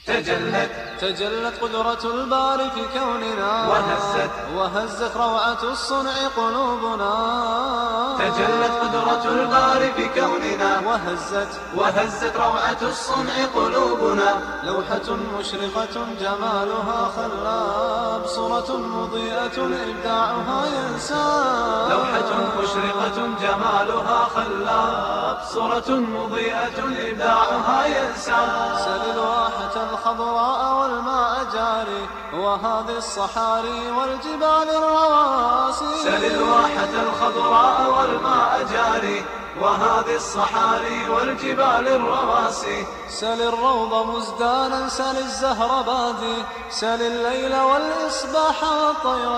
تجلت تجلت قدرة الباري في كوننا وهزت وهزت روعة الصنع قلوبنا تجلت قدرة الباري في كوننا وهزت وهزت روعة الصنع قلوبنا لوحة مشرقة جمالها خلاب صورة مضيئة إبداعها ينساب لوحة مشرقة جمالها خلاب صورة مضيئة إبداعها ينسى سل الواحة الخضراء والماء جاري وهذه الصحاري والجبال الرواسي سل الواحة الخضراء والماء جاري وهذه الصحاري والجبال الرواسي سل الروض مزدانا سل الزهر بادي سل الليل والإصباح والطير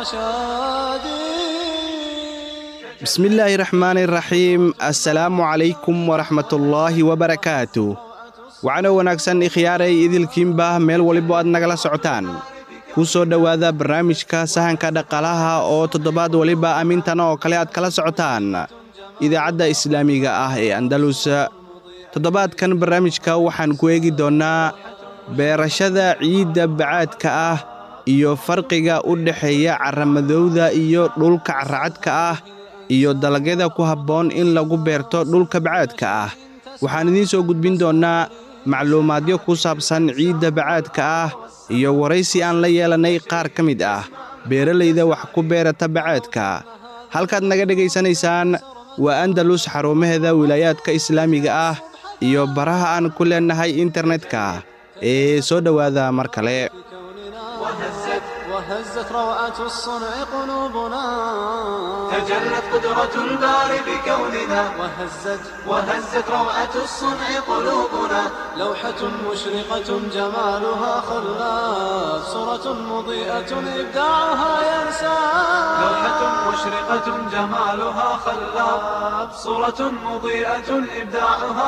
شادي bismillaahi raxmaani raxiim assalaamu calaykum waraxmatullaahi wabarakaatu waxaana wanaagsan ikhyaaray idilkiinba meel waliba aad nagala socotaan ku soo dhowaada barnaamijka sahanka dhaqaalaha oo toddobaad waliba amintana oo kale aad kala socotaan idaacadda islaamiga ah ee andalus toddobaadkan barnaamijka waxaan ku eegi doonnaa beerashada ciidda bacaadka ah iyo farqiga u dhexeeya carramadowda iyo dhulka carracadka ah iyo dalagyada ku habboon in lagu beerto dhulka bacaadka ah waxaan idiin soo gudbin doonnaa macluumaadyo ku saabsan ciidda bacaadka ah iyo waraysi aan la yeelannay qaar ka mid ah beeralayda wax ku beerata bacaadka halkaad naga dhegaysanaysaan waa andalus xarumaheeda wilaayaadka islaamiga ah iyo baraha aan ku leennahay internetka ee soo dhowaada mar kale وهزت وهزت روعة الصنع قلوبنا تجلت قدرة الباري بكوننا وهزت وهزت روعة الصنع قلوبنا لوحة مشرقة جمالها خلاف صورة مضيئة إبداعها ينسى لوحة مشرقة جمالها خلاب صورة مضيئة إبداعها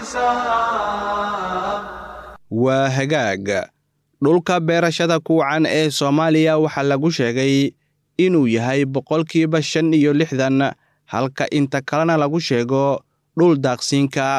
ينساب waa hagaag dhulka beerashada kuwacan ee soomaaliya waxaa lagu sheegay inuu yahay boqolkiiba shan iyo lixdan halka inta kalena lagu sheego dhul daaqsiinka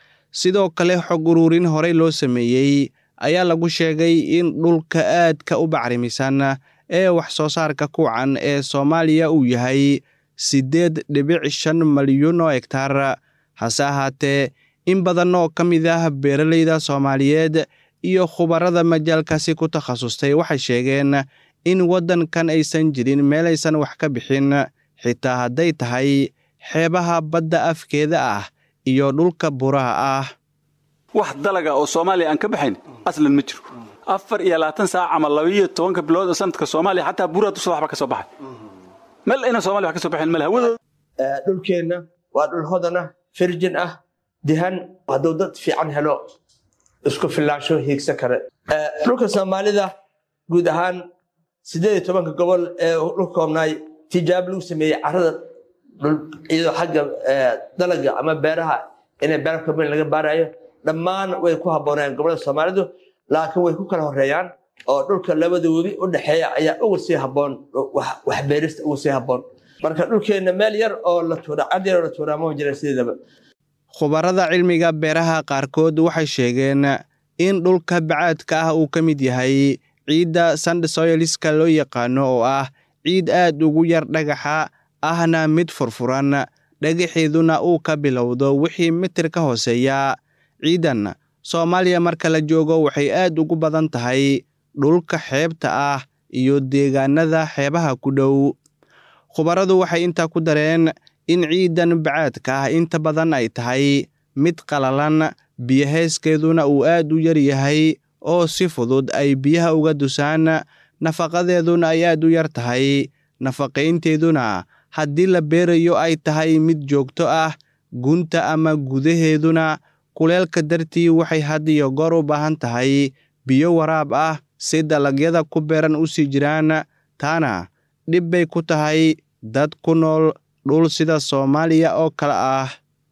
sidoo kale xog uruurin horey loo sameeyey ayaa lagu sheegay in dhulka aadka u bacrimisan ee wax soo saarka kuwacan ee soomaaliya uu yahay siddeed dhibic shan malyuun oo hegtaar hase ahaatee in badan oo ka mid ah beeralayda soomaaliyeed iyo khubarada majaalkaasi ku takhasustay waxay sheegeen in waddankan aysan jirin meelaysan wax ka bixin xitaa hadday tahay xeebaha badda afkeeda ah iyo dhulka buraha ah wax dalaga oo soomaaliya aan ka baxayn aslan ma jiro afar iyo labaatan saac ama labaiyo tobanka bilood oo sanadka soomaaliya xataa buraa dusha waxba ka soo baxay meel ayna soomaliya wax ka soo baxayn male hawadooda dhulkeenna waa dhul hodan ah firjin ah dihan hadduu dad fiican helo isku filaansho hiigsan kare dhulka soomaalida guud ahaan siddeed iyo tobanka gobol ee dhulka koobnaay tijaabo lagu sameeyey carrada iyadoo xagga dalaga ama beeraha inay beera kaben laga baarayo dhammaan way ku habboonayaan gobolada soomaalidu laakiin way ku kala horeeyaan oo dhulka labada webi u dhexeeya ayaa ugu sii habboon wax beerista ugu sii habboon marka dhulkeenna meel yar oo la tuura cad yar oo la tuuraa ma jira sideedaba khubarada cilmiga beeraha qaarkood waxay sheegeen in dhulka bacaadka ah uu ka mid yahay ciidda sandsoyliska loo yaqaano oo ah ciid aad ugu yar dhagaxa ahna mid furfuran dhagaxeeduna uu ka bilowdo wixii mitir ka hooseeya ciidan soomaaliya marka la joogo waxay aad ugu badan tahay dhulka xeebta ah iyo deegaanada xeebaha ku dhow khubaradu waxay intaa ku dareen in ciidan bacaadka ah inta badan ay tahay mid qalalan biyaheyskeeduna uu aad u yar yahay oo si fudud ay biyaha uga dusaan nafaqadeeduna ay aad u yar tahay nafaqaynteeduna haddii la beerayo ay tahay mid joogto ah gunta ama gudaheeduna kuleelka dartii waxay had iyo goor u baahan tahay biyo waraab ah si dalagyada ku beeran u sii jiraan taana dhib bay ku tahay dad ku nool dhul sida soomaaliya oo kale ah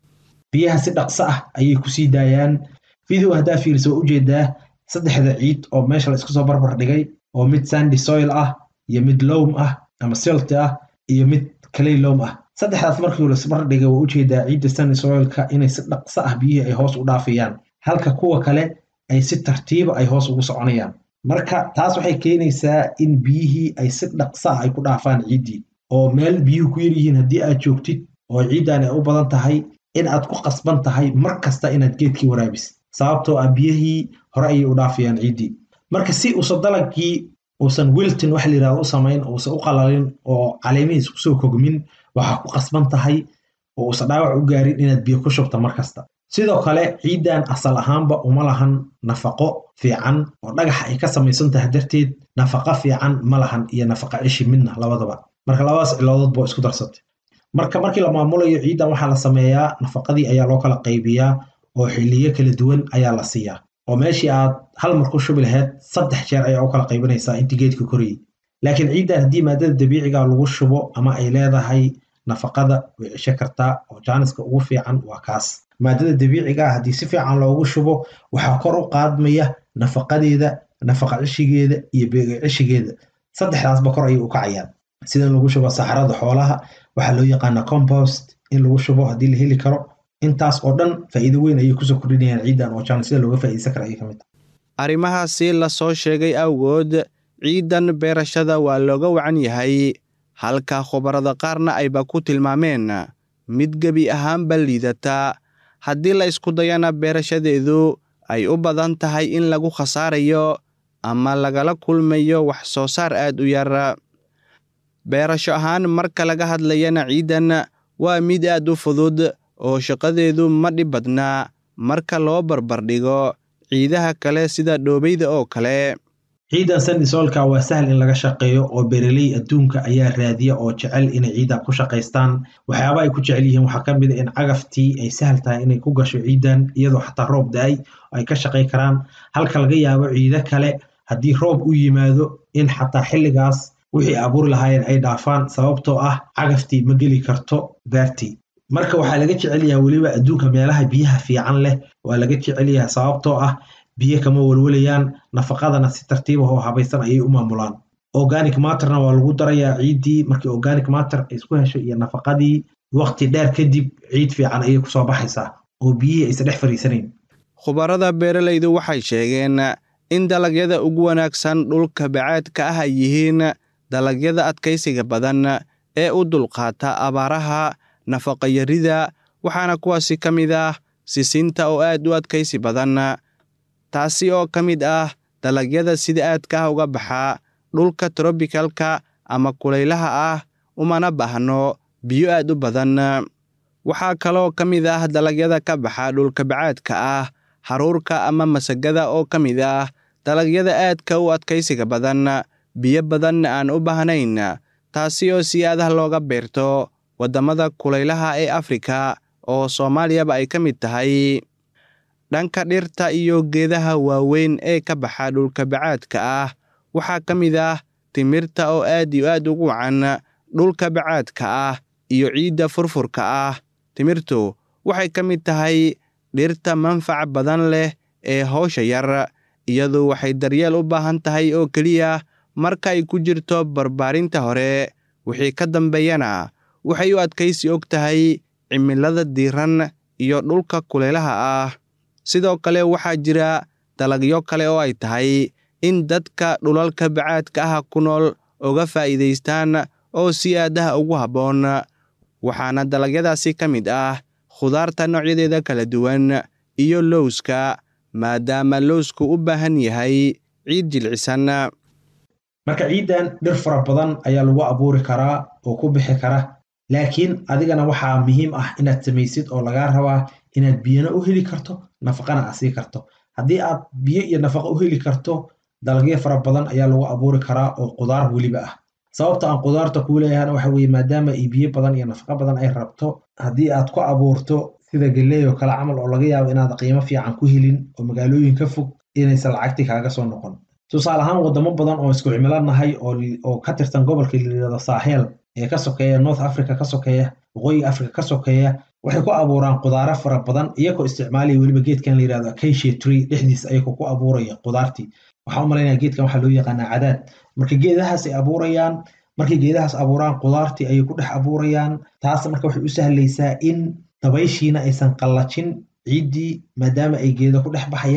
biyaha si dhaqso ah ayay ku sii daayaan video haddaa fiirisa waa ujeedaa saddexda ciid oo meesha la isku soo barbar dhigay oo mid sandy soil ah iyo mid loam ah ama silt ah iyo mid clay loam ah saddexdaas markii la isbarbar dhigay waa ujeedaa ciidda sandy soilka inay si dhaqso ah biyihii ay hoos u dhaafayaan halka kuwa kale ay si tartiiba ay hoos ugu soconayaan marka taas waxay keenaysaa in biyihii ay si dhaqsa ay ku dhaafaan ciiddii oo meel biyuhu ku yaryihiin haddii aad joogtid oo ciiddan ay u badan tahay in aad ku qasban tahay mar kasta inaad geedkii waraabisid sababtoo ah biyihii hore ayay u dhaafayaan ciiddii marka si uusan dalagii uusan wilton wax layidhahdo u samayn uusan u qalalin oo caleemihiis kusoo kogmin waxaa ku qasban tahay oo uusan dhaawac u gaarin inaad biyo ku shubta mar kasta sidoo kale ciiddan asal ahaanba uma lahan nafaqo fiican oo dhagaxa ay ka samaysan tahay darteed nafaqo fiican ma lahan iyo nafaqa cishi midna labadaba marka labadaas ciloodood boo isku darsatay marka markii la maamulayo ciiddan waxaa la sameeyaa nafaqadii ayaa loo kala qaybiyaa oo xiliyo kala duwan ayaa la siiyaa oo meeshii aad hal mar ku shubi lahayd saddex jeer ayaa u kala qaybinaysaa intii geedka korayay laakiin ciiddan haddii maadada dabiiciga lagu shubo ama ay leedahay nafaqada way cisho kartaa oo jaaniska ugu fiican waa kaas maadada dabiiciga ah haddii si fiican loogu shubo waxaa kor u qaadmaya nafaqadeeda nafaqa cishigeeda iyo beega cishigeeda saddexdaasba kor ayay u kacayaan sida in lagu shubo saxarada xoolaha waxaa loo yaqaana compost in lagu shubo haddii la heli karo intaas oo dhan faa'iido weyn ayay kusoo kordhinayaan ciiddan oo jaan sida looga faa'iideysan kara ayay ka mid tahay arrimahaasi la soo sheegay awgood ciiddan beerashada waa looga wacan yahay halka khubarada qaarna ayba ku tilmaameen mid gebi ahaanba liidata haddii la isku dayana beerashadeedu ay u badan tahay in lagu khasaarayo ama lagala kulmayo wax soo saar aad u yar beerasho ahaan marka laga hadlayana ciiddan waa mid aad u fudud oo shaqadeedu ma dhib badnaa marka loo barbardhigo ciidaha kale sida dhoobeyda oo kale ciiddan sandisolka waa sahal in laga shaqeeyo oo beeraley adduunka ayaa raadiya oo jecel inay ciiddan ku shaqaystaan waxyaaba ay ku jecel yihiin waxaa ka mid a in cagaftii ay sahal tahay inay ku gasho ciiddan iyadoo xataa roob da-ay ay ka shaqay karaan halka laga yaabo ciido kale haddii roob u yimaado in xataa xilligaas wixii abuuri lahaayeen ay dhaafaan sababtoo ah cagaftii ma geli karto beertii marka waxaa laga jecel yahay weliba adduunka meelaha biyaha fiican leh waa laga jecel yahay sababtoo ah biyo kama walwalayaan nafaqadana si tartiib ah oo habaysan ayay u maamulaan organic matterna waa lagu darayaa ciiddii markii organic matter ay isku hesho iyo nafaqadii waqti dheer kadib ciid fiican ayay kusoo baxaysaa oo biyihii aysan dhex fariisanayn khubarada beeralaydu waxay sheegeen in dalagyada ugu wanaagsan dhulka bacaadka ah ay yihiin dalagyada adkaysiga badan ee u dulqaata abaaraha nafaqayarida waxaana kuwaasi ka mid ah sisinta oo aad u adkaysi badan taasi oo ka mid ah dalagyada sida aadka ah uga baxa dhulka trobikalka ama kulaylaha ah umana baahno biyo aad u badan waxaa kaloo ka mid ah dalagyada ka baxa dhulka bacaadka ah haruurka ama masagada oo ka mid ah dalagyada aadka u adkaysiga badan biyo badanna aan u baahnayn taasi oo si aadaha looga beerto waddamada kulaylaha ee afrika oo soomaaliyaba ay ka mid tahay dhanka dhirta iyo geedaha waaweyn ee ka baxa dhulka bacaadka ah waxaa ka mid ah timirta oo aad iyo aad ugu wacan dhulka bacaadka ah iyo ciidda furfurka ah timirtu waxay ka mid tahay dhirta manfac badan leh ee howsha yar iyadu waxay daryeel u baahan tahay oo keliya marka ay ku jirto barbaarinta hore wixii ka dambeeyana waxay u adkaysi og tahay cimilada diiran iyo dhulka kulaylaha ah sidoo kale waxaa jira dalagyo kale oo ay tahay in dadka dhulalka bacaadka ah ku nool uga faa'iidaystaan oo si aadaha ugu habboon waxaana dalagyadaasi ka mid ah khudaarta noocyadeeda kala duwan iyo lowska maadaama lowsku u baahan yahay ciid jilcisan marka ciiddan dhir fara badan ayaa lagu abuuri karaa oo ku bixi kara laakiin adigana waxaa muhiim ah inaad samaysid oo lagaa rabaa inaad biyana u heli karto nafaqana aad sii karto haddii aad biyo iyo nafaqa u heli karto dalagyo fara badan ayaa lagu abuuri karaa oo qudaar weliba ah sababta aan qudaarta kuu leeyahana waxa weeye maadaama ay biyo badan iyo nafaqa badan ay rabto haddii aad ku abuurto sida galley oo kale camal oo laga yaabo inaad qiimo fiican ku helin oo magaalooyin ka fog inaysan lacagtii kaaga soo noqon tusaale ahaan waddamo badan oo isku cimilo nahay oo ka tirsan gobolka layidhahdo saaxeel ee ka sokeeya north africa ka sokeeya waqooyiga africa ka sokeeya waxay ku abuuraan qudaaro fara badan iyagoo isticmaalaya weliba geedkan la yidhahdo acacia tree dhexdiis ayagoo ku abuuraya qudaartii waxaa u malaynaya geedkan waxaa loo yaqaanaa cadaad marka geedahaas ay abuurayaan markay geedahaas abuuraan qudaartii ayay ku dhex abuurayaan taas marka waxay u sahlaysaa in dabayshiina aysan qallajin ciiddii maadaama ay geeda ku dhex baxayaan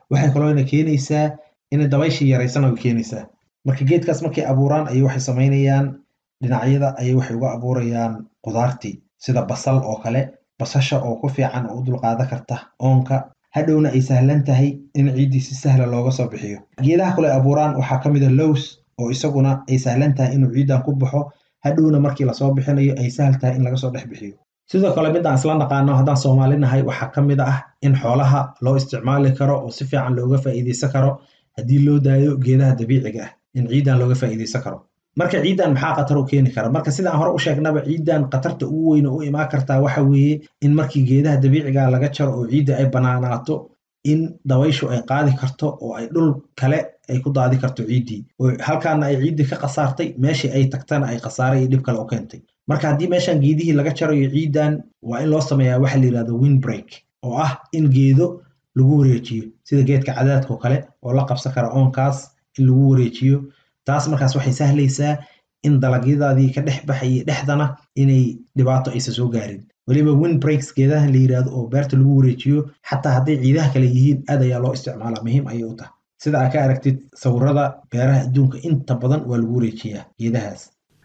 waxay kaloona keenaysaa inay dabayshii yaraysana way keenaysaa marka geedkaas markay abuuraan ayay waxay samaynayaan dhinacyada ayay waxay uga abuurayaan qudaartii sida basal oo kale basasha oo ku fiican oo u dulqaadan karta oonka hadhowna ay sahlan tahay in ciiddii si sahla looga soo bixiyo geedaha kale abuuraan waxaa ka mid a lows oo isaguna ay sahlan tahay inuu ciiddan ku baxo hadhowna markii lasoo bixinayo ay sahal tahay in laga soo dhex bixiyo sidoo kale midaan isla naqaano haddaan soomaali nahay waxaa ka mid ah in xoolaha loo isticmaali karo oo si fiican looga faa'iidaysan karo haddii loo daayo geedaha dabiiciga ah in ciiddan looga faa'iidaysan karo marka ciiddan maxaa khatar u keeni kara marka sidaan hore u sheegnaba ciiddan khatarta ugu weyne u imaan kartaa waxa weeye in markii geedaha dabiiciga laga jaro oo ciidda ay banaanaato in dabayshu ay qaadi karto oo ay dhul kale ay ku daadi karto ciiddii oo halkaana ay ciiddii ka khasaartay meeshii ay tagtana ay khasaare iyo dhib kale u keentay marka haddii meeshan geedihii laga jarayo ciiddan waa in loo sameeyaa waxa la yidhahdo windbreak oo ah in geedo lagu wareejiyo sida geedka cadaadka oo kale oo la qabsan kara oonkaas in lagu wareejiyo taas markaas waxay sahlaysaa in dalagyadaadii ka dhex baxayay dhexdana inay dhibaato aysan soo gaarin weliba windbreaks geedahan la yidhaahdo oo beerta lagu wareejiyo xataa hadday ciidaha kale yihiin aad ayaa loo isticmaalaa muhiim ayay u tahay sida aad ka aragtid sawirada beeraha adduunka inta badan waa lagu wareejiyaa geedahaas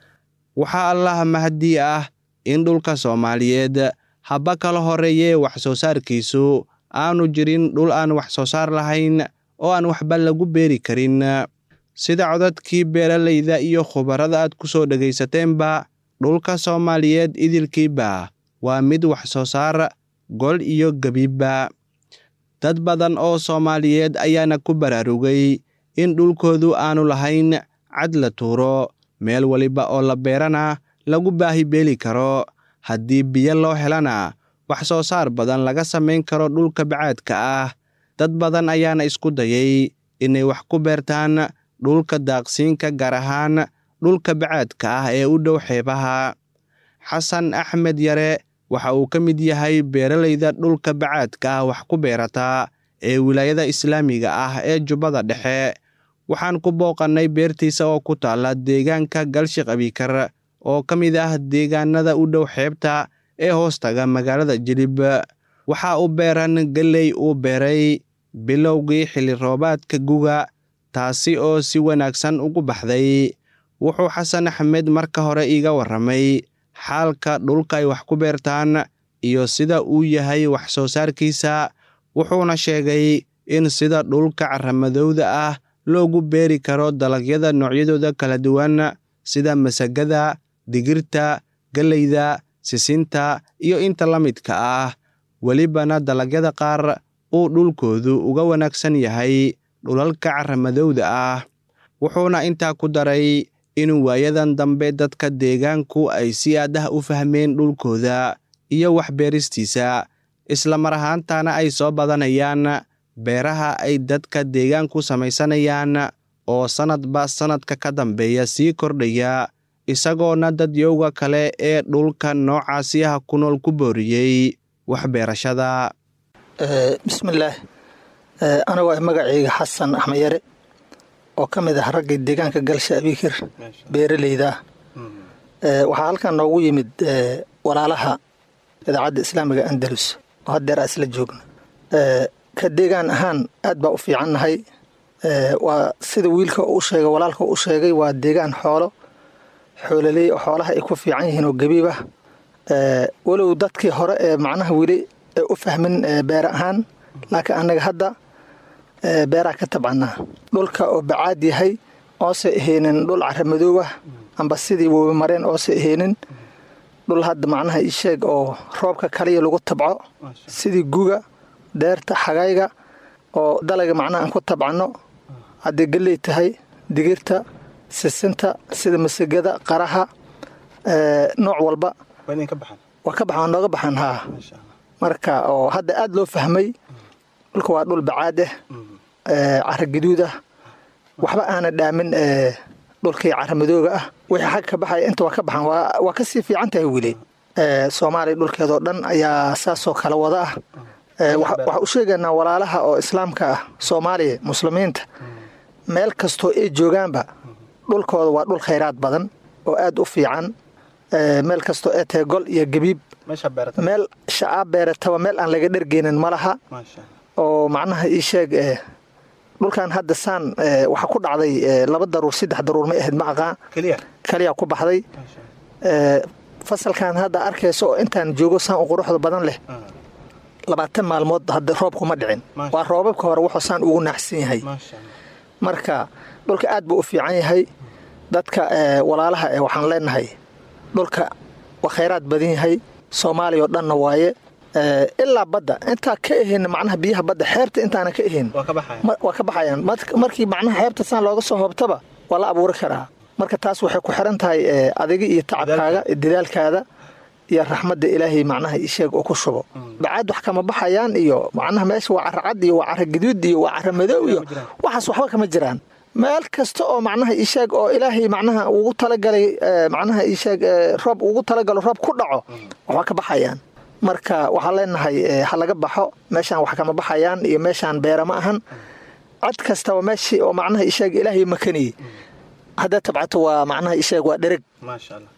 waxaa allaha mahadii ah in dhulka soomaaliyeed haba kala horeeyee wax soo saarkiisu aanu jirin dhul aan wax soo saar lahayn oo aan waxba lagu beeri karin sida codadkii beeralayda iyo khubarada aad ku soo dhagaysateenba dhulka soomaaliyeed idilkiiba waa mid wax soo saar gol iyo gebiba dad badan oo soomaaliyeed ayaana ku baraarugay in dhulkoodu aanu lahayn cad la tuuro meel waliba oo la beerana lagu baahi beeli karo haddii biyo loo helana wax soo saar badan laga samayn karo dhulka bacaadka ah dad badan ayaana isku dayay inay wax ku beertaan dhulka daaqsiinka gaar ahaan dhulka bacaadka ah ee u dhow xeebaha xasan axmed yare waxa uu ka mid yahay beeralayda dhulka bacaadka ah wax ku beerata ee wilaayada islaamiga ah ee jubbada dhexe waxaan ku booqannay beertiisa oo ku taalla deegaanka galshiq abikar oo ka mid ah deegaanada u dhow xeebta ee hoostaga magaalada jilib waxaa u beeran gelley uu beeray bilowgii xilli roobaadka guga taasi oo si wanaagsan ugu baxday wuxuu xasan axmed marka hore iiga warramay xaalka dhulka ay wax ku beertaan iyo sida uu yahay wax soo saarkiisa wuxuuna sheegay in sida dhulka caramadowda ah loogu beeri karo dalagyada noocyadooda kala duwan sida masagada digirta galleyda sisinta iyo inta la midka ah welibana dalagyada qaar uu dhulkoodu uga wanaagsan yahay dhulalka caramadowda ah wuxuuna intaa ku daray in waayadan dambe dadka deegaanku ay si aad ah u fahmeen dhulkooda iyo wax beeristiisa isla mar ahaantana ay soo badanayaan beeraha ay dadka deegaanku samaysanayaan oo sannadba sannadka ka dambeeya sii kordhaya isagoona dadyowga kale ee dhulka noocaasi ah ku nool ku booriyey wax beerashada bismillaah anagoo ah magacayga xasan axmed yare oo ka mid ah ragga deegaanka galsha abikir beeraleyda ah waxaa halkan noogu yimid walaalaha idaacadda islaamiga andalus oo haddeer aa isla joogna ka deegaan ahaan aad baa u fiicannahay waa sida wiilka u sheegay walaalka u sheegay waa deegaan xoolo xoololey oo xoolaha ay ku fiican yihiin oo gabiib ah walow dadkii hore ee macnaha weli u fahmin beer ahaan laakiin annaga hadda beeraa ka tabcannaa dhulka oo bacaad yahay oose ahaynin dhul caramadoow ah amba sidii wobi mareen oose ahaynin dhul hadda macnaha ii sheeg oo roobka kaliya lagu tabco sidii guga deerta xagayga oo dalaga macnaha aan ku tabcanno hadday galley tahay digirta sisinta sida masagada qaraha nooc walba waa ka baxan nooga baxan haa marka oo hadda aad loo fahmay dhulka waa dhul bacaad ah cara gaduud ah waxba aana dhaamin dhulkii caramadooga ah wixii xag ka baxaya inta waa ka baxan waa ka sii fiican tahay weli soomaaliya dhulkeedoo dhan ayaa saasoo kala wada ah waxaa u sheegaynaa walaalaha oo islaamka ah soomaaliya muslimiinta meel kastoo ay joogaanba dhulkooda waa dhul khayraad badan oo aad u fiican meel kastoo ee tahay gol iyo gabiib meel shacaab beerataba meel aan laga dhergeynin ma laha oo macnaha ii sheeg eh, dhulkan hadda saan eh, waxaa ku dhacday eh, laba daruur saddex daruur ma ahayd ma aqaan keliya kaliya ku baxday Eh, fasalkan hadda arkayso oo intaan joogo saan u quruxda badan leh labaatan maalmood hadda roob kuma dhicin Maasha waa roobabka hore wuxuu saan ugu naxsan yahay maasha allah marka dhulka aad buu u fiican yahay dadka eh, walaalaha eh, waxaan leenahay dhulka waa khayraad badan yahay soomaaliya oo dhanna waaye Eh, ilaa badda intaa ka ahayn macnaha biyaha badda xeebta intaana ka ahayn waa ka baxaya ma- waa ka baxayaan Mar- markii macnaha xeebta saan looga soo hoobtaba waa la abuuri karaa marka taas waxay ku xiran tahay eh, adiga iyo tacabkaaga iyo dadaalkaada iyo raxmadda ilaahay macnaha isheeg oo ku shubo bacaad wax kama baxayaan iyo macnaha meesha waa cara cad iyo waa cara gaduud iyo waa cara madow iyo waxaas waxba kama jiraan meel kasta oo macnaha isheeg oo ilaahay macnaha ugu talagalay eh, macnaha isheeg eh, roob ugu talagalo roob ku dhaco waxba ka baxayaan marka waxaan leenahay eh, ha laga baxo meeshaan wax kama baxayaan iyo meeshaan beera ma ahan cad kastaba meeshii oo macnaha isheeg ilaahay makaniyey haddaa tabcato waa macnaha isheeg waa dhereg maasha allah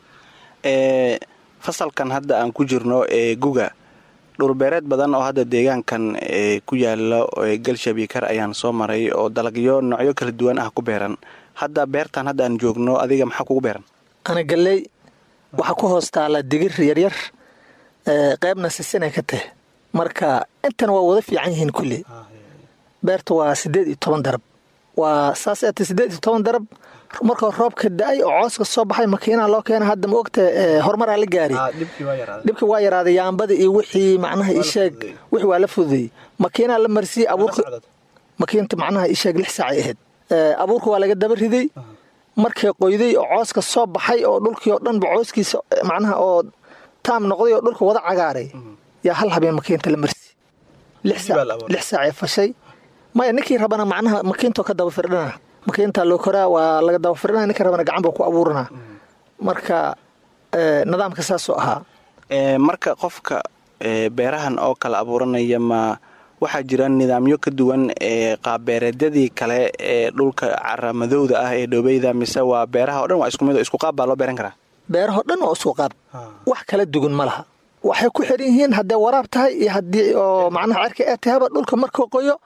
ee fasalkan hadda aan ku jirno ee guga dhulbeereed badan oo hadda deegaankan ee ku yaala ee galshabiikar ayaan soo maray oo dalagyo noocyo kala duwan ah ku beeran hadda beertan hadda aan joogno adiga maxaa kugu beeran ana galley waxaa ku hoos taala digir yaryar eh, qaybna sisinay ka tahay marka intan waa wada fiican yihiin kulli beerta waa siddeed iyo toban darab waa saas eeta siddeed iyo toban darab markoo roobka da-ay oo cooska soo baxay makiinaa loo keena hadda ma ogta eh, horumaraa la gaari dhibkii waa yaraaday dhibkii waa yaraaday yaambada iyo wixii macnaha isheeg wixii waa la fududey makiinaa la marsiyey abuurka makiinta macnaha isheeg lix saacay ahayd Eh, abuurka waa laga daba riday markay qoyday oo cooska soo baxay oo dhulkii oo dhanba cooskiisa eh, macnaha oo taam noqday oo dhulka wada cagaaray yaa hal habeen makiinta la marsi lix Dib baa la saac abuuray. lix saacay fashay maya ninkii rabana macnaha makiintoo ka daba firdhana makiinta loo koraa waa laga daba firdhana ninkii rabana gacan buu ku abuuranaa marka eh, nidaamka saasoo ahaa ee marka qofka ee beerahan oo kala abuuranaya ma waxaa jira nidaamyo ka duwan ee qaabbeereedyadii kale ee dhulka caramadowda ah ee dhoobeyda mise waa beeraha oo dhan waa isku mid oo isku qaab baa loo beeran karaa beerahoo dhan oo isku qaab wax kala dugan ma laha waxay ku xiran yihiin hadday waraab tahay iyo haddii oo macnaha cerka ee tahaba dhulka markuu qoyo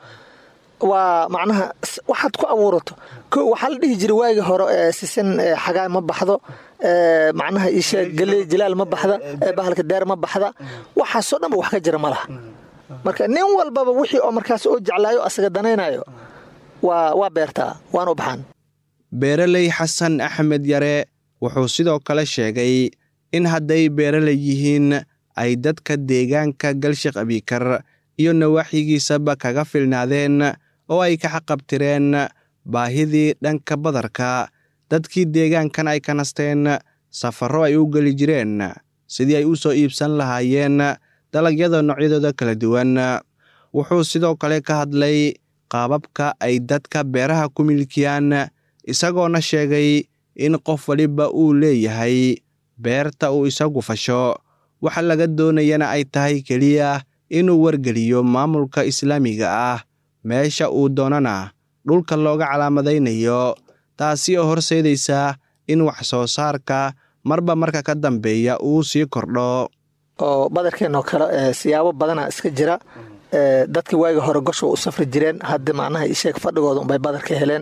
waa macnaha s- waxaad ku abuurato ko waxaa la dhihi jiray waagii hore ee sisin ee xagaay ma baxdo ee macnaha isha galey jilaal ma baxda ee bahalka deer ma baxda waxaasoo dhanba wax ka jira ma laha marka nin walbaba wixii oo markaas oo jeclaayo asaga danaynayo waa waa beertaa waana u baxaan beeraley xasan axmed yare wuxuu sidoo kale sheegay in hadday beeraley yihiin ay dadka deegaanka galshaq abiikar iyo nawaaxigiisaba kaga filnaadeen oo ay ka xaqabtireen baahidii dhanka badarka dadkii deegaankan ay ka nasteen safarro ay u geli jireen sidii ay u soo iibsan lahaayeen dalagyada noocyadooda kala duwan wuxuu sidoo kale ka hadlay qaababka ay dadka beeraha ku milkiyaan isagoona sheegay in qof waliba uu leeyahay beerta uu isagu fasho waxa laga doonayana ay tahay keliya inuu wargeliyo maamulka islaamiga ah meesha uu doonana dhulka looga calaamadaynayo taasi oo horseedaysa in wax soo saarka marba marka ka dambeeya uu sii kordho oo badarkeenoo kale ee siyaabo badana iska jira ee dadka waagi hore gosha u safri jireen hadda macnaha isheeg fadhigooda unbay badar ka heleen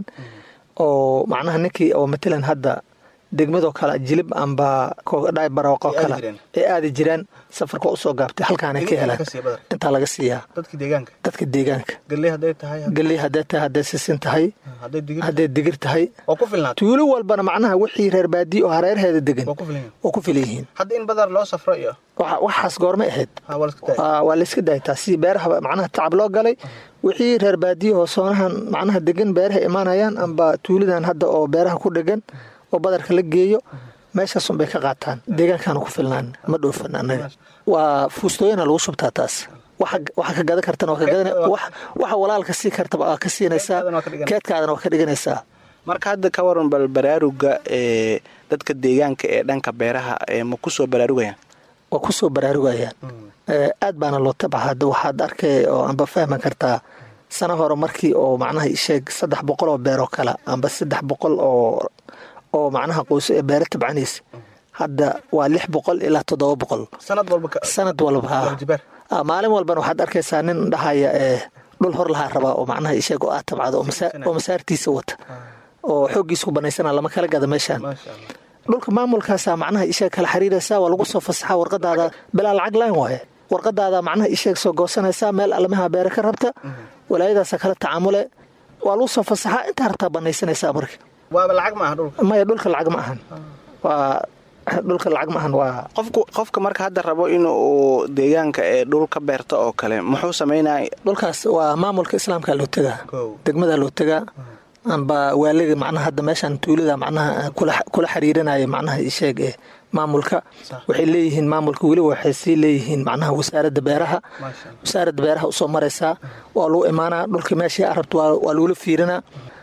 oo macnaha ninkii oo matalan hadda degmadoo kale jilib amba kogadhaay barooqoo Ay aadi kale jireen. ay aadi jireen safarka usoo gaabtay halkaanay ka helaan intaa laga siiyaa dadka deegaanka dadka deegaanka galley hadday tahay galley hadday tahay hadday sisin tahay hadday digir hadday digir tahay waa ku filnaatay tuulo walbana macnaha wixii reer baadiye oo hareerheeda degan waa ku filan waa ku filan yihiin hadda in badar loo safro iyo Waxa- waxaas goormay ahayd ha waa la iska tahay Waa- waa layska daaytaa si beeraha macnaha tacab loo galay wixii reer baadiye oo soonahan macnaha degan beeraha imaanayaan amba tuulidan hadda oo beeraha ku dhegan oo badarka la geeyo meeshaas unbay ka qaataan deegaankaana ku filnaan ma dhoofan annaga waa fuustooyana lagu shubtaa taas waxa waxa ka gadan kartana waa ka gadan wax- waxa walaalka sii kartaba waa ka siinaysaa Keedkaadana waa ka dhiganaysaa. keedkaadana waa ka dhiganaysaa marka hadda ka waran bal baraaruga ee dadka deegaanka ee dhanka beeraha ee ma ku soo baraarugayaan waa ku soo baraarugayaan Eh, aad baana loo tabaxa hadda waxaad arkay oo amba fahmi kartaa sana hore markii oo macnaha isheeg saddex boqol oo beeroo kale amba saddex boqol oo oo macnaha qoys ee beero tabcanaysa hadda waa lix boqol ilaa toddoba boqol sanad walba ka sanad walba haa. Laba jibaar. Ah, maalin walbana waxaad arkaysaa nin dhahaya eh, dhul hor lahaa rabaa oo macnaha isheeg oo aad tabcado oo masaartiisa wata oo xooggiisa ku banaysana lama kala gada meeshaan dhulka maamulkaasaa macnaha isheeg kala xiriiraysaa waa lagu soo fasaxaa warqadaada bilaa lacag laan waaye warqadaada macnaha isheeg soo goosanaysaa meel alamaha beere ka rabta walaayadaasa kala tacaamule waa lagu soo fasaxaa intaa rabtaa banaysanaysaa marka waaba lacag ma aha dhulka maya dhulka lacag ma ahan waa dhulka lacag ma ahan waa qofku qofka marka hadda rabo inuu deegaanka ee dhul ka beerto oo kale muxuu samaynaya dhulkaas waa maamulka islaamka loo tegaa degmada loo tegaa amba waaliga macnaha hadda meeshaan tuulada macnaha kula xiriirinaya macnaha isheeg ee maamulka waxay leeyihiin maamulka weliba waxay sii leeyihiin macnaha wasaaradda beeraha wasaaradda beeraha usoo maraysaa waa lagu imaanaa dhulka meeshii arabta waa lagula fiirinaa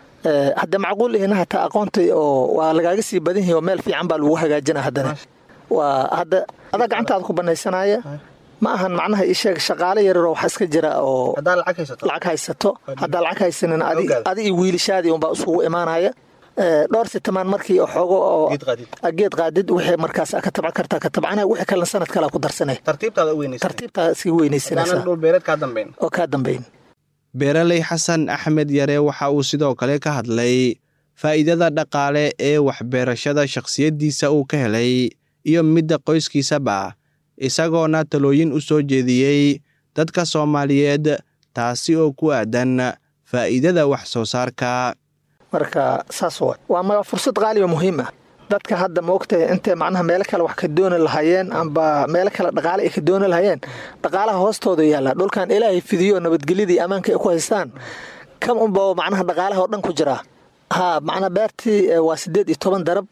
hadda macquul ihina hataa aqoontay oo waa lagaaga sii badan yahi oo meel fiican baa lagu hagaajina haddana waa hadda adaa gacantaada ku banaysanaya ma ahan macnaha isheeg shaqaale yararoo wax iska jira oo lacag haysato haddaa lacag haysanin adi iyo wiilishaadii unbaa isugu imaanaya dhowr sitamaan markii xoogo oo geed qaadid wixii markaas ka tabcan kartaa ka tabcana wixii kalena sanad kalea ku darsanay tartiibtaada iskaga weynaysanaysaa oo kaa dambayn beeraley xasan axmed yare waxa uu sidoo kale ka hadlay faa'iidada dhaqaale ee waxbeerashada shakhsiyaddiisa uu ka helay iyo midda qoyskiisaba isagoona talooyin u soo jeediyey dadka soomaaliyeed taasi oo ku aadan faa'iidada wax soo saarka marka saas wa waa fursad qaaliba muhiim ah dadka hadda ma ogtahay intay macnaha meelo kale wax ka dooni lahayeen amba meelo kale dhaqaale ay ka dooni lahayeen dhaqaalaha hoostooda yaalla dhulkan ilaahay fidiyo nabadgelyadii ammaanka ay ku haystaan kam unba macnaha dhaqaalaha oo dhan ku jiraa haa macnaha beertii waa siddeed iyo toban darab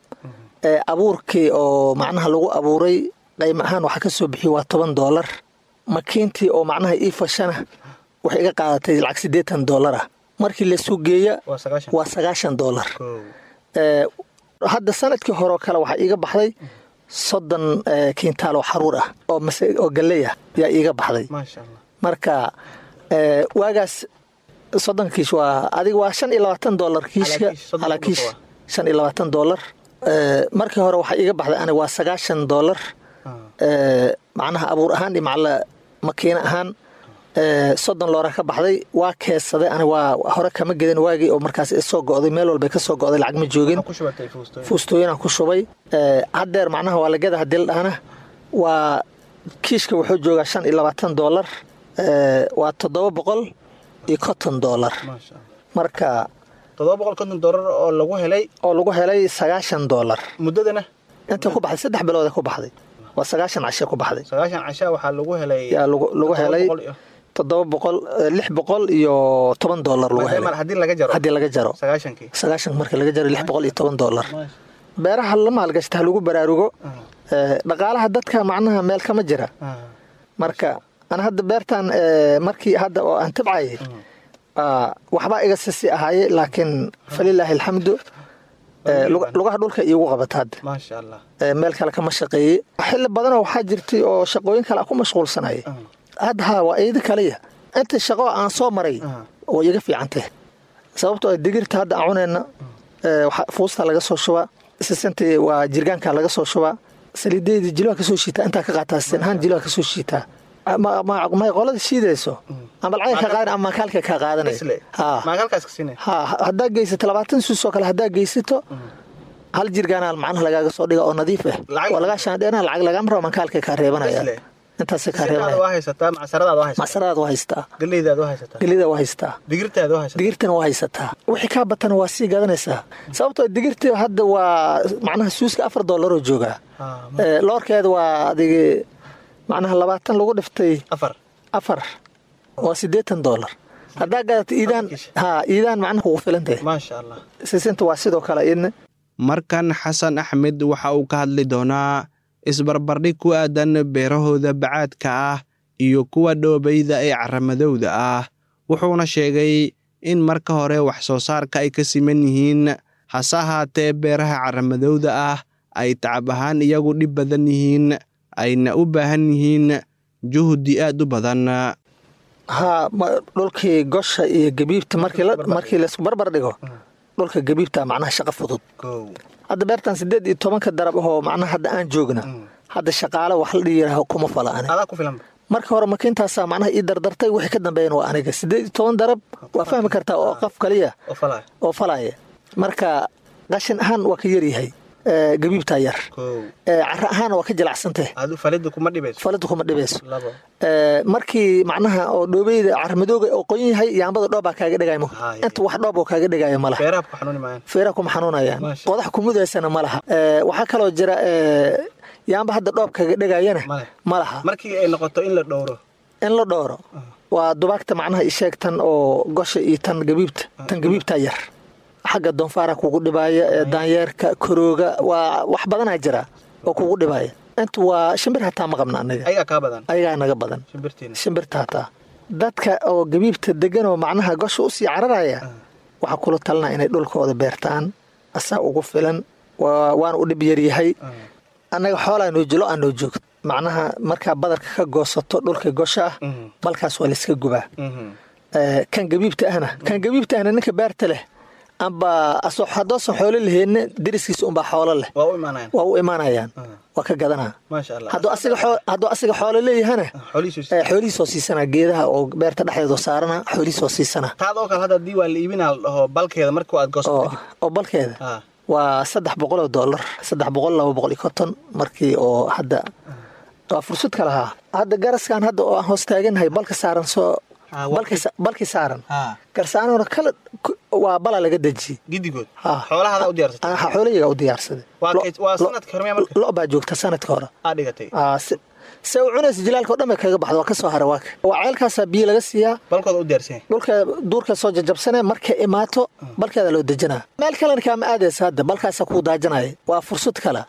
abuurkii oo macnaha lagu abuuray qayma ahaan waxa ka soo bixiyo waa toban doolar makiintii oo macnaha ii fashana waxay iga qaadatay lacag siddeetan doolar ah markii lasuu geeya waa sagaashan doolar hadda sanadkii horeoo kale waxaa iiga baxday soddon kiintaal oo xaruur ah oo galley ah yaa iiga baxday marka waagaas soddon kiish waa adiga waa shan iyo labaatan doolar kiishka alaa kiish shan iyo labaatan doolar markii hore waxaa iiga baxday aniga waa sagaashan doolar macnaha abuur ahaan iyo macla makiina ahaan soddon loora ka baxday waa keedsaday ani waa hore kama gedin waagii oo markaas soo go'day meel walba ka soo go'day lacag ma joogin fuustooyinaan ku shubay haddeer macnaha waa lageda hadii la dhahana waa kiishka wuxuu joogaa shan iyo labaatan doolar waa toddoba boqol iyo konton doolar marka oo lagu helay oo lagu helay sagaashan doolar muddadana inta ku baxday saddex bilood ku baxday waa sagaashan cashe ku baxday sagaashan casha waxaa lagu helay yaa lagu helay toddoba boqol lix boqol iyo toban doolar lagu helay haddii laga jaro haddii laga jaro sagaashankii sagaashan marka laga jaro lix boqol iyo toban doolar beeraha la maalgashta ha lagu baraarugo dhaqaalaha dadka macnaha meel kama jira marka ana hadda beertan markii hadda oo aan tabcayay waxbaa iga sisi ahaaye laakiin falilaahi alxamdu lugaha dhulka iigu qabata hadda maasha allah meel kale kama shaqeeyey xilli badanoo waxaa jirtay oo shaqooyin kale a ku mashquulsanaya hadda haa waa iidi kaliya inta shaqo aan soo maray way iga fiicantay sababtoo digirta hadda aan cunayna fuusta laga soo shubaa sisintii waa jirgaanka laga soo shubaa saliideedii jilaa kasoo shiitaa intaa ka qaataa sinahaan jilaa kasoo shiitaa may qolada shiidayso ama lacag ka qaadan ama makaalka kaa qaadanay haddaa geysato labaatan suus oo kale haddaa geysato hal jirgaana macnaha lagaaga soo dhiga oo nadiif ah waa lagaa shaandheena lacag lagama rabo makaalka kaa reebanaya intaas kaa reebanaya macsaradaad waa haystaa gelidaad waa haystaa digirtana waa haysataa wixii kaa batana waa sii gadanaysaa sababtoo digirta hadda waa macnaha suuska afar doolaroo joogaa loorkeeda waa adig macnaha labaatan lagu dhiftay afar waa siddeetan doolar haddaa gadato iidaan haa iidaan macnaha kugu filantahay maasha allah sisinta waa sidoo kale idna markan xasan axmed waxa uu ka hadli doonaa isbarbardhig ku aadan beerahooda bacaadka ah iyo kuwa dhoobayda ee caramadowda ah wuxuuna sheegay in marka hore wax soo saarka ay ka siman yihiin hase ahaatee beeraha caramadowda ah ay tacab ahaan iyagu dhib badan yihiin ayna u baahan yihiin juhdi aad u badan haa dhulkii gosha iyo gabiibta markii laysku barbar dhigo dhulka gabiibta macnaha shaqo fudud hadda beertan siddeed iyo tobanka darab ahoo macnaha hadda aan joogna hadda shaqaale wax la dhiyiraah kuma fala ani marka hore makiintaasaa macnaha ii dardartay wixii ka dambeeyana waa aniga siddeed iyo toban darab waa fahmi kartaa oo qof kaliya oo falaya marka qashin ahaan waa ka yaryahay gabiibtaa yar cara ahaan waa ka jilacsantay falida kuma dhibayso markii macnaha oo dhoobeyda caramadooga oo qoyan yahay yaambada dhoobbaa kaaga dhigaymo inta wax dhoob oo kaaga dhigayo ma laha feeraha kuma xanuunayaan qodax kumudaysana ma laha waxaa kaloo jira yaamba hadda dhoob kaaga dhigayana ma laha markii ay noqoto in la dhowro in la dhowro waa dubaagta macnaha isheeg tan oo gosha iyo tan gabiibta tan gabiibtaa yar xagga doonfaara kugu dhibaaya daanyeerka korooga waa wax badanaa jira oo kugu dhibaaya inta waa shimbir hataa ma qabna anaga ayagaa naga badan shimbirta hataa dadka oo gabiibta degan oo macnaha gosha usii cararaya waxaa kula talinaa inay dhulkooda beertaan asaa ugu filan waana u dhib yaryahay annaga xoolaa noo jilo aa noo joogto macnaha markaa badarka ka goosato dhulka gosha ah balkaas waa layska gubaa kan gabiibta ahna kan gabiibta ahna ninka beerta leh amba haddoosan xoolo laheenna deriskiisa unbaa xoolo leh waa u imaanayaan waa ka gadanaa hadduu asiga xoolo leeyahana xoolihiisoo siisana geedaha oo beerta dhexdeedoo saarana xoolihiisoo siisana oo balkeeda waa saddex boqoloo doolar saddex boqol laba boqol iyo konton markii oo hadda waa fursad ka lahaa hadda garaskan hadda oo aan hoos taaganahay balka saaran soo balkii saaran garsaanoona kala waa bala laga dejiyey xoolayaga u diyaarsaday lo baa joogta sanadka hore se u cunaysa jilaalka o dhan bay kaga baxda waa ka soo hara waaka waa ceelkaasaa biyo laga siiyaa dhulka duurka soo jajabsane markay imaato balkeeda loo dejinaa meel kalena kaama aadaysa hadda balkaasa kuu daajanaya waa fursad kale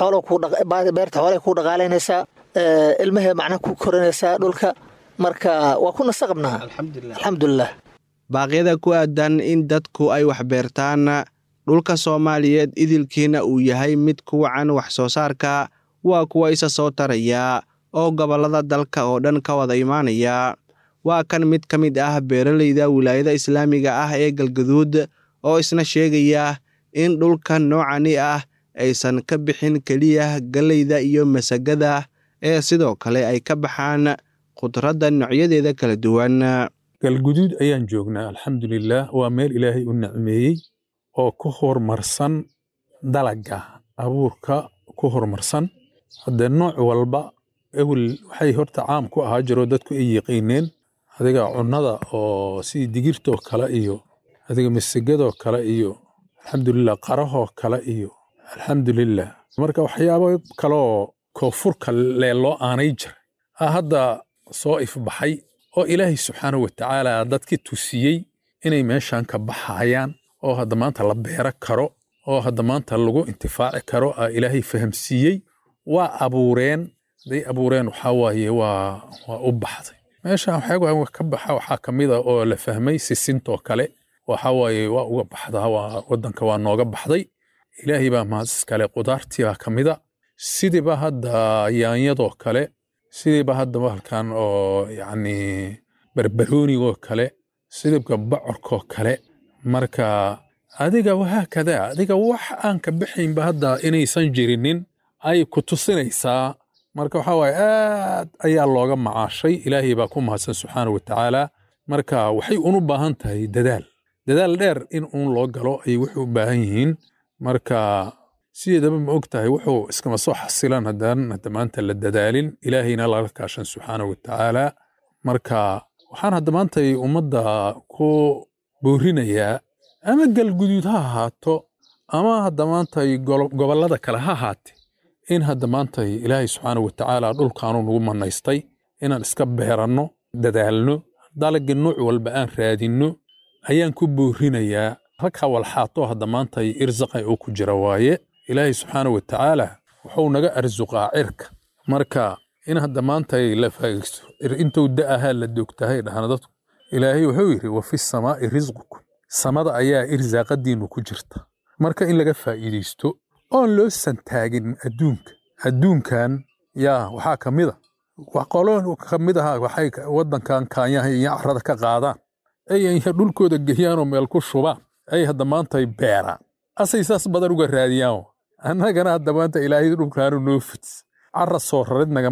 beerta xoolay kuu dhaqaalaynaysaa ilmahee macnaha ku korinaysaa dhulka marka waa ku nasa qabnaa alxamdulilah baaqyada ku aadan in dadku ay wax beertaan dhulka soomaaliyeed idilkiina uu yahay mid ku wacan wax soo saarka waa kuwa isa soo taraya oo gobollada dalka oo dhan ka wada imaanaya waa kan mid ka mid ah beeralayda wilaayada islaamiga ah ee galgaduud oo isna sheegaya in dhulka noocani ah aysan ka bixin keliya galleyda iyo masagada ee sidoo kale ay ka baxaan khudradda noocyadeeda kala duwan galguduud ayaan joognaa alxamdulilaah waa meel ilaahay u nicmeeyey oo ku horumarsan dalaga abuurka ku horumarsan haddee nooc walba ewel waxay horta caam ku ahaa jiroo dadku ay yiqiineen adiga cunnada oo sidii digirtoo kale iyo adiga masagadoo kale iyo alxamdulilah qarahoo kale iyo alxamdulilah marka waxyaabo kaleoo koonfurka lee loo aanay jiray a hadda soo ifbaxay oo ilaahay subxaanahu watacaala dadki tusiyey inay meeshan ka baxayaan oo hadda maanta la beero karo oo hadda maanta lagu intifaaci karo a ilaahay fahamsiiyey waa abuureen hadday abuureen waxaa waaye waa waa u baxday meeshan waxyaaba ka baxa waxaa ka mid a oo la fahmay sisintoo kale waxaa waaye waa uga baxdaa waa waddanka waa nooga baxday ilaahay baa mahadis kale qudaartii baa ka mida sidiiba hadda yaanyadoo kale sidiiba hadda bahalkan oo yacni barbaroonigoo kale sidibka bocorkoo kale marka adiga wahaakada adiga wax aan ka bixaynba hadda inaysan jirinin ay ku tusinaysaa marka waxaa waaye aad ayaa looga macaashay ilaahay baa ku mahadsan subxaanahu watacaala marka waxay unu baahan tahay dadaal dadaal dheer in uun loo galo ayay wuxuu u baahan yihiin marka sideedaba ma og tahay wuxuu iskama soo xasilan haddaan hadda maanta la dadaalin ilaahayna laga kaashan subxaanahu watacaala marka waxaan hadda maantay ummadda ku boorinayaa ama galguduud ha ahaato ama hadda maantay gobollada kale ha ahaate in hadda maantay ilaahay subxaanahu watacaala dhulkaanu nagu manaystay inaan iska beeranno dadaalno dalagga nuuc walba aan raadinno ayaan ku boorinayaa halkaa walxaato hadda maantay irsaqay oo ku jira waaye ilaahay subxaanahu watacaala wuxuu naga arsuqaa cirka marka in hadda maantay la faagaysto intuu da'ahaa la doogtahay dhahna dadku ilaahay wuxuu yidhi wa fi samaa'i risqukum samada ayaa irsaaqadiinnu ku jirta marka in laga faa'iidaysto oon loo santaagin adduunka adduunkan yaa waxaa ka mid a qolo ka mid aha waxay waddankan kaanyaha iyo carrada ka qaadaan ay dhulkooda geeyaanoo meel ku shubaan ay hadda maantay beeraan asay saas badan uga raadiyaan annagana hadda maanta ilaahay dhulkaanu noo fidis carra soo rarid nagama rab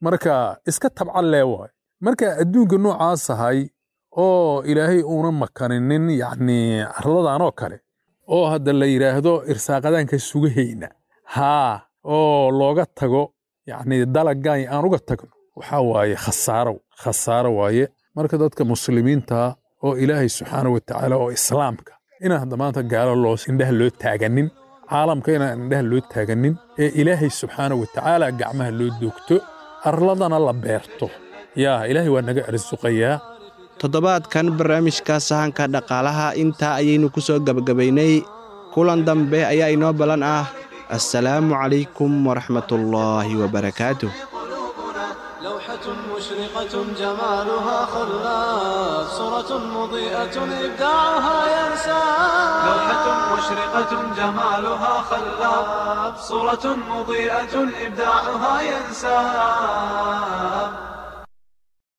marka iska tabcan lee waay marka adduunka noocaas ahay oo ilaahay uuna makaninin yacni arladan oo kale oo hadda la yidhaahdo irsaaqadaanka sugahayna haa oo looga tago yacni dalaggan aan uga tagno waxaa waaye khasaaro khasaaro waaye marka dadka muslimiinta oo ilaahay subxaana wa tacaala oo islaamka inaan hadda maanta gaalo loo indhaha loo taaganin caalamka inaan indhaha loo taaganin ee ilaahay subxaana wa tacaala gacmaha loo doogto arladana la beerto yaa ilaahay waa naga arsuqayaa toddobaadkan barnaamijka sahanka dhaqaalaha intaa ayaynu ku soo gebagabaynay kulan dambe ayaa inoo ballan ah assalaamu calaykum waraxmatullaahi wabarakaatuh لوحة مشرقة جمالها خلاف صورة مضيئة إبداعها ينسى لوحة مشرقة جمالها خلاب صورة مضيئة إبداعها ينساب